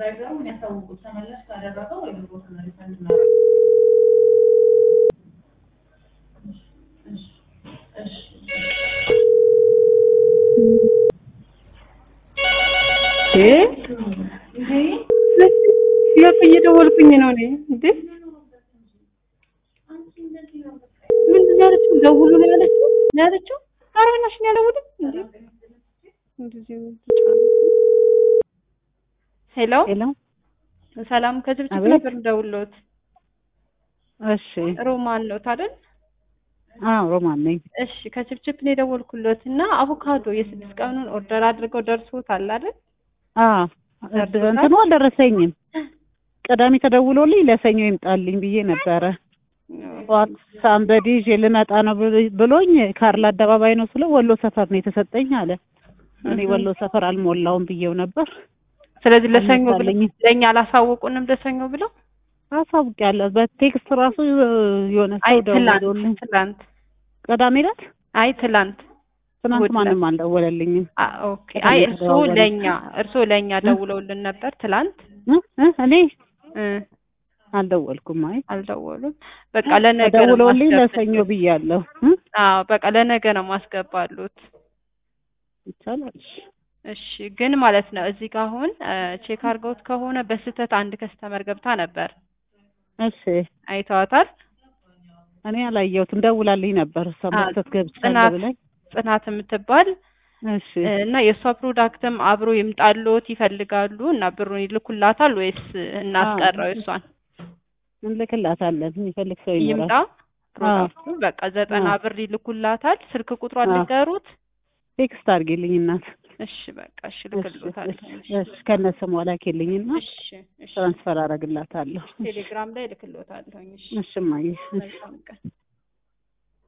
ድራይቨሩን ያሳውቁት። ተመላሽ ካደረገው ወይ ብሮትን ሪፈንድ እናደርግ። እሺ እሺ ያው እየደወልኩኝ ነው እኔ እንዴ ምንድን ነው ያለችው? ደውሉ ነው ያለችው ነው ያለችው። ኧረ በእናትሽ ነው ያልደውልም እንዴ እንደዚህ ሄሎ ሄሎ ሰላም ከጅብጅብ አቤት። ነበር እንደውሎት እሺ ሮማን ነው አይደል? አዎ ሮማን ነኝ እሺ ከችፕችፕ ነው የደወልኩሎት እና አቮካዶ የስድስት ቀኑን ኦርደር አድርገው ደርሶታል አይደል? አዎ ደርሶታል? እንትኑ አልደረሰኝም ቅዳሜ ተደውሎልኝ ለሰኞ ይምጣልኝ ብዬ ነበረ ጠዋት ሳንበዲ ይዤ ልመጣ ነው ብል- ብሎኝ ካርል አደባባይ ነው ስለው ወሎ ሰፈር ነው የተሰጠኝ አለ እኔ ወሎ ሰፈር አልሞላውም ብዬው ነበር ስለዚህ ለሰኞ ብለው አልመጣልኝም። ለእኛ አላሳወቁንም ለሰኞ ብለው አሳውቂያለሁ በቴክስት ራሱ የሆነ አይ ሰው ደውሎልኝ ትላንት ትላንት ቅዳሜ ዕለት አይ ትላንት ትናንት እሑድ ማንም አልደወለልኝም አ ኦኬ ቅዳሜ አይ እርሶ ተደዋወልን። ለእኛ እርሶ ለእኛ ደውለውልን ነበር ትላንት እ እ እኔ እ አልደወልኩም አይ አልደወሉም በቃ ለነገ ነው ተደውሎልኝ ለሰኞ ማስገባሉት ብያለሁ እ አዎ በቃ ለነገ ነው ማስገባሉት ይቻላል እሺ ግን ማለት ነው እዚህ ጋር አሁን ቼክ አድርገውት ከሆነ በስህተት አንድ ከስተመር ገብታ ነበር እሺ አይተዋታል እኔ አላየሁትም ደውላልኝ ነበር እሷ አ- መስጠት ገብቻለሁ ጽናት ብላኝ ጽናት የምትባል እሺ እና የእሷ ፕሮዳክትም አብሮ ይምጣልዎት ይፈልጋሉ እና ብሩን ይልኩላታል ወይስ እናስቀረው የእሷን እንልክላታለን የሚፈልግ ሰው ይምጣ ይኖራል ፕሮዳክቱ በቃ ዘጠና አዎ። ብር ይልኩላታል ስልክ ቁጥሯን አዎ። ልንገሩት ቴክስት አድርጌልኝ እናት እሺ በቃ እሺ እሺ ልክልዎታል እሺ እሺ ከነ ስሟ ላኪልኝና እሺ እሺ ትራንስፈር አደርግላታለሁ ቴሌግራም ላይ ልክልዎታለሁ እሺ እሺ እማዬ እሺ መልካም ቀን